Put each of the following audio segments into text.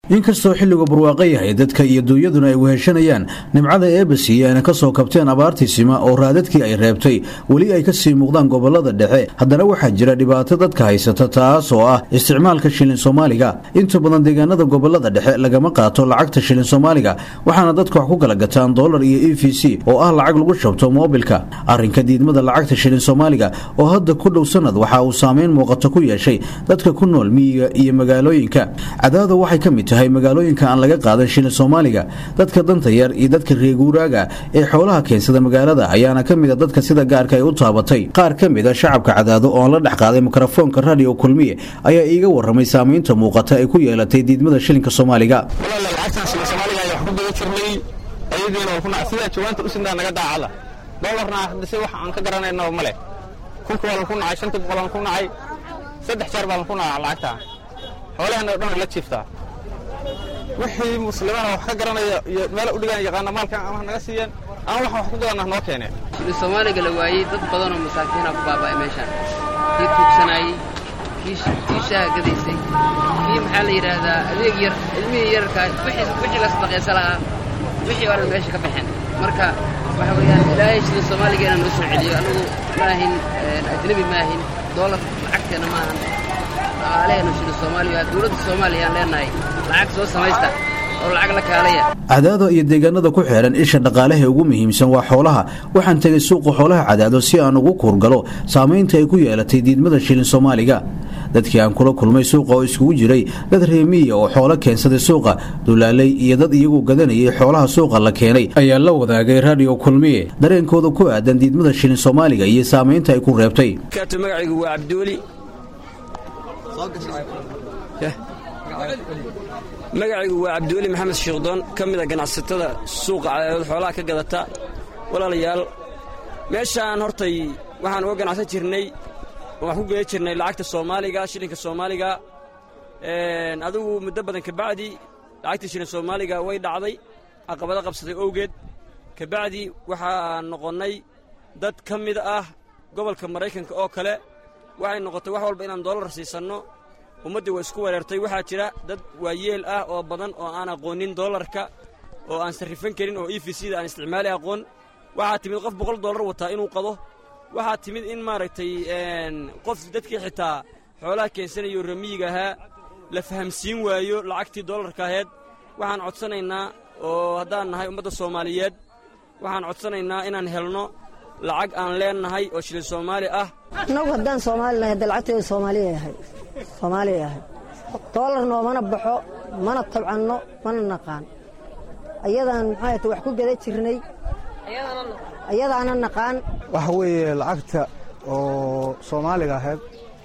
inkastoo xilligu barwaaqo yahay dadka iyo duunyaduna ay weheshanayaan nimcada eebasiiyo ayna ka soo kabteen abaartii sima oo raadadkii ay reebtay weli ay kasii muuqdaan gobolada dhexe haddana waxaa jira dhibaato dadka haysata taas oo ah isticmaalka shilin soomaaliga inta badan deegaanada gobolada dhexe lagama qaato lacagta shilin soomaaliga waxaana dadka wax ku kala gataan dolar iyo e v c oo ah lacag lagu shabto moobilka arrinka diidmada lacagta shilin soomaaliga oo hadda ku dhow sanad waxa uu saameyn muuqato ku yeeshay dadka ku nool miyiga iyo magaalooyinka cadaado waxay ka mid tahay magaalooyinka aan laga qaadan shilin soomaaliga dadka danta yar iyo dadka reeguuraaga ee xoolaha keensada magaalada ayaana ka mida dadka sida gaarka ay u taabatay qaar ka mida shacabka cadaado oo aan la dhex qaaday mikrofoonka radio kulmiye ayaa iiga waramay saamaynta muuqata ay ku yeelatay diidmada shilinka soomaaliga sidaa jawaanta u sindaa naga daacada dolarna hadise wax aan ka garanaynaba ma leh kunka waa lanku nacay shantii boqol aan ku nacay saddex jeer baa lanku nacaa lacagta xoolahana o dhan la jiiftaa wixii muslimana wax ka garanaya iyo meela u dhigaan yaqaana maalkan ama naga siiyeen ama waxaan wax ku gadanah noo keeneen shilin soomaaliga la waayey dad badanoo masaakiina ku baaba'ay meeshaan kii tuugsanaayey kii shaaha gadaysay kii maxaa la yidhaahdaa adeeg yar ilmihii yararkaa wixii la sadaqaysa lahaa wixii oran meesha ka baxeen marka waxa weeyaan ilaahay shilin soomaaliga inaan noo soo celiyo annagu maahin ajnebi maahin doolar lacagteenna maahan dhaqaalaheenu shilin soomaaliya dowladda soomaaliya aan leenahay lacag soo samaysta oo lacag la kaalaya cadaado iyo deegaanada ku xeehan isha dhaqaalaha ugu muhiimsan waa xoolaha waxaan tegay suuqa xoolaha cadaado si aan ugu kuurgalo saamaynta ay ku yeelatay diidmada shilin soomaaliga dadkii aan kula kulmay suuqa oo iskugu jiray dad reemiya oo xoolo keensaday suuqa dulaalay iyo dad iyagu gadanayay xoolaha suuqa la keenay ayaa la wadaagay radio kulmiye dareenkooda ku aadan diidmada shilin soomaaliga iyo saamaynta ay ku reebtay magacaygu waa cabdiweli magacaygu waa cabdiweli maxamed shiikhdoon ka mida ganacsatada suuqa cadaadad xoolaha ka gadata walaalayaal meeshaan hortay waxaan uga ganacsan jirnay oo wax ku geda jirnay lacagta soomaaliga shilinka soomaaliga adigu muddo badan kabacdi lacagtii shilin soomaaliga way dhacday caqabado qabsaday owgeed kabacdi waxaan noqonnay dad ka mid ah gobolka maraykanka oo kale waxay noqotay wax walba inaan doolar siisanno ummaddii waa isku wereertay waxaa jira dad waayeel ah oo badan oo aan aqoonin doolarka oo aan sarrifan karin oo e v c da aan isticmaali aqoon waxaa timid qof boqol dollar wataa inuu qado waxaa timid in maaragtay qof dadkii xitaa xoolaha keensanayo ramiyiga ahaa la fahamsiin waayo lacagtii doolarka aheed waxaan codsanaynaa oo haddaan nahay ummadda soomaaliyeed waxaan codsanaynaa inaan helno lacag aan leennahay oo shilin soomaali ah annagu haddaan soomaali nahay hadda lacagteedu soomaaliya yahay soomaaliya yahay doolar noomana baxo mana tabcanno mana naqaan ayadaan maxaa ta wax ku gada jirnay ayadaana naqaan waxa weeye lacagta oo soomaaliga ahayd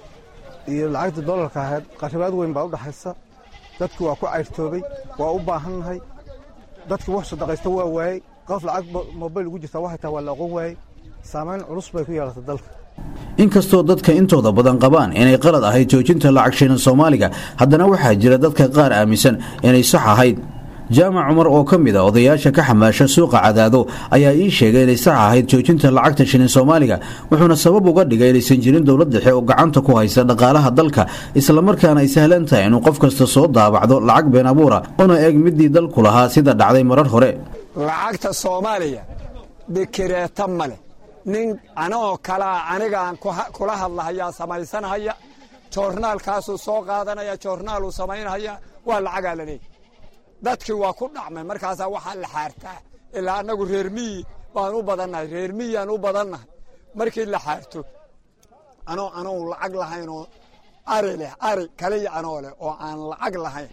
iyo lacagta doolarka ahayd qaribaad weyn baa u dhaxaysa dadku waa ku cayrtoobay waa u baahannahay dadkii wax sadaqaysta waa waayey qof lacag mobayl ugu jirtaa waxay tahay waa la aqoon waayey saamayn culus bay ku yeelatay dalka inkastoo dadka intooda badan qabaan inay qalad ahayd joojinta lacag shilin soomaaliga haddana waxaa jira dadka qaar aaminsan inay sax ahayd jaamac cumar oo ka mid a odayaasha ka xamaasha suuqa cadaado ayaa ii sheegay inay sax ahayd joojinta lacagta shilin soomaaliga wuxuuna sabab uga dhigay inaysan jirin dowlad dhexe oo gacanta ku haysa dhaqaalaha dalka islamarkaana ay sahlan tahay inuu qof kasta soo daabacdo lacag been abuura una eeg midii dalku lahaa sida dhacday marar hore lacagta soomaaliya dekereeta ma leh nin anoo kalaa anigaan kula hadlahayaa samaysanhaya joornaalkaasuu soo qaadanaya joornaaluu samaynhaya waa lacagaa la leeyay dadkii waa ku dhacmay markaasaa waxaa la xaartaa ilaa annagu reer miyi baan u badannahay reer miyiyaan u badannahay markii la xaarto anoo anoo lacag lahaynoo ari leh ari kaliya anoo leh oo aan lacag lahayn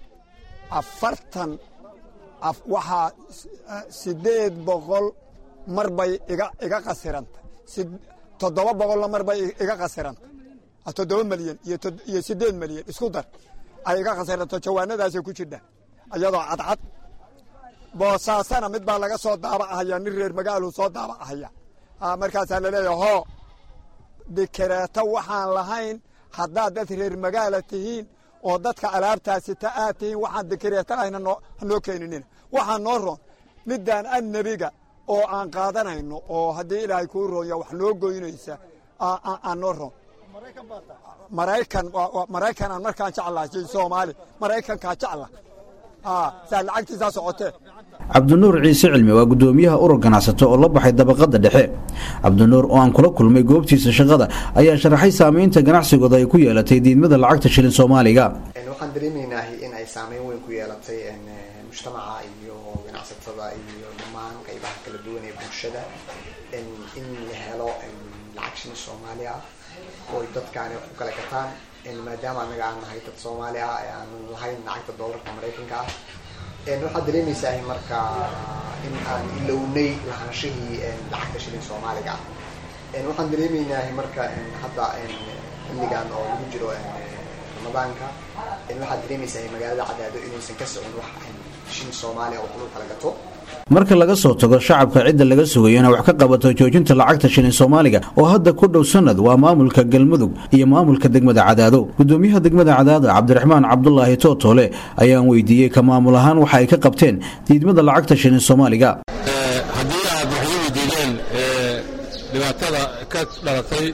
afartan waxaa siddeed boqol mar bay iga qasirantay toddoba boqolna mar bay iga qasirantay toddoba malyan iyo siddeed malyan isku dar ay iga qasiranto jawaanadaasay ku jirtaa iyadoo cadcad boosaasana mid baa laga soo daabacahaya nin reer magaaluu soo daabacahaya markaasaa laleeyahay hoo dikereeto waxaan lahayn haddaad dad reer magaala tihiin oo dadka alaabtaasita aad tihiin waxaan dikereeto lahayn hanoo keeninina waxaa noo roon midaan annebiga oo aan qaadanayno oo haddii ilaahay kuu roonya wax noo goynaysa aan noo roon maraykan maraykanaan markaan jeclaha soomaali maraykankaa jecla saa lacagtiisaa socotee cabdinuur ciise cilmi waa gudoomiyaha urur ganacsato oo la baxay dabaqada dhexe cabdinuur oo aan kula kulmay goobtiisa shaqada ayaa sharaxay saamaynta ganacsigooda ay ku yeelatay diidmada lacagta shilin soomaaliga waxaan dareemaynaa in ay saameyn weyn ku yeelatay mujtamaca iyo ganacsatada iyo dhammaan qaybaha kala duwan ee bulshada in la helo lacag shilin soomaali ah oo ay dadkaani wax ku kala gataan maadaama anaga aan nahay dad soomaali ah ee aan lahayn lacagta doolarka maraykanka ah waxaad dareemaysaa marka in aan ilownay lahaanshihii lacagta shilin soomaaliga ah waxaan dareemaynaa marka hadda xilligan oo lagu jiro ramadaanka waxaad dareemaysaa magaalada cadaado inaysan ka socon wax shilin soomaaliya oo lagu kala gato marka laga soo tago shacabka cidda laga sugayo inay wax ka qabato joojinta lacagta shilin soomaaliga oo hadda ku dhow sanad waa maamulka galmudug iyo maamulka degmada cadaado gudoomiyaha degmada cadaado cabdiraxmaan cabdulaahi tootoole ayaan weydiiyey ka maamul ahaan waxa ay ka qabteen diidmada lacagta shilin soomaaliga haddii aad wax i weydiideen dhibaatada ka dhalatay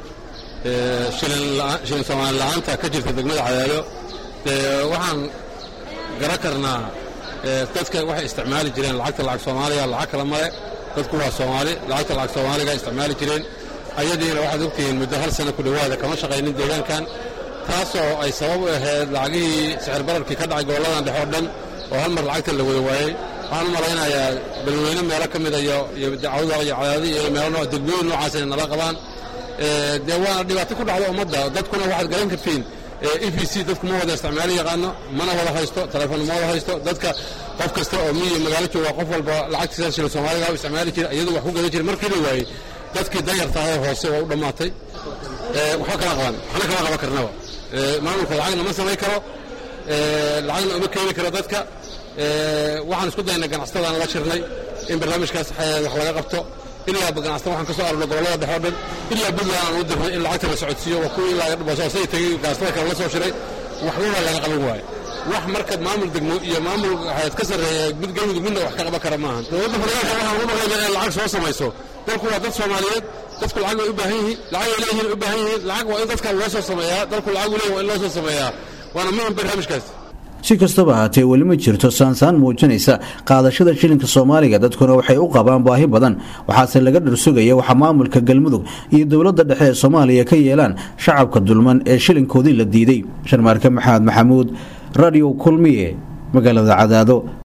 shilin soomaali la-aanta ka jirta degmada cadaado waxaan garan karnaa dadka waxay isticmaali jireen lacagta lacag soomaaliga lacag kala male dadku waa soomaali lacagta lacag soomaaliga isticmaali jireen ayadiina waxaad ogtihiin muddo hal sana ku dhowaada kama shaqaynin deegaankan taasoo ay sabab u ahayd lacagihii sixir bararkii ka dhacay gobolladan dhexe oo dhan oo hal mar lacagta la wada waayey waxaan u malaynayaa balweyne meelo ka mida iyo dacwada iyo cadaadi iyo meelo degmooyin noocaas inay nala qabaan dee waana dhibaato ku dhacda ummadda dadkuna waxaad garan kartiin e v c dadku ma wada isticmaalo yaqaano mana wada haysto telefoon ma wada haysto dadka qof kasta oo miyi magaalo jooga qof walba lacagtiisa shilin soomaaliga u isticmaali jira iyadu wax ku gadan jira markii la waayey dadkii danyartahay hoose waa u dhammaatay waxba kala qaban waxna kala qaban karnaba maamulka lacagna ma samayn karo lacagna uma keeni karo dadka waxaan isku daynay ganacsatadaan la shirnay in barnaamijkaas wax laga qabto ilaa ganacsatada waxaan ka soo arurnay gobollada dhexe o dhan ilaa puntland aan u dirnay in lacagta la socodsiiyo waa kuwii ilaa boosasay tegey ganacsatada kale la soo shiray waxbaba laga qaban waayo wax marka maamul degmo iyo maamul hayad ka sarreeya mid galmudug midna wax ka qaban kara maahan dowladda federaalka waxaan ugu maqlayna inay lacag soo samayso dalku waa dad soomaaliyeed dadku lacag bay u baahan yihiin lacag ay leeyihiin u baahan yihiin lacag waa in dadka loo soo sameeyaa dalku lacag u leeyahin waa in loo soo sameeyaa waana muhim barnaamijkaas si kastaba ahaatee weli ma jirto saansaan muujinaysa qaadashada shilinka soomaaliga dadkuna waxay u qabaan baahi badan waxaase laga dharsugaya waxa maamulka galmudug iyo dowladda dhexe ee soomaaliya ka yeelaan shacabka dulman ee shilinkoodii la diiday sharmaarke maxamed maxamuud radio kulmiye magaalada cadaado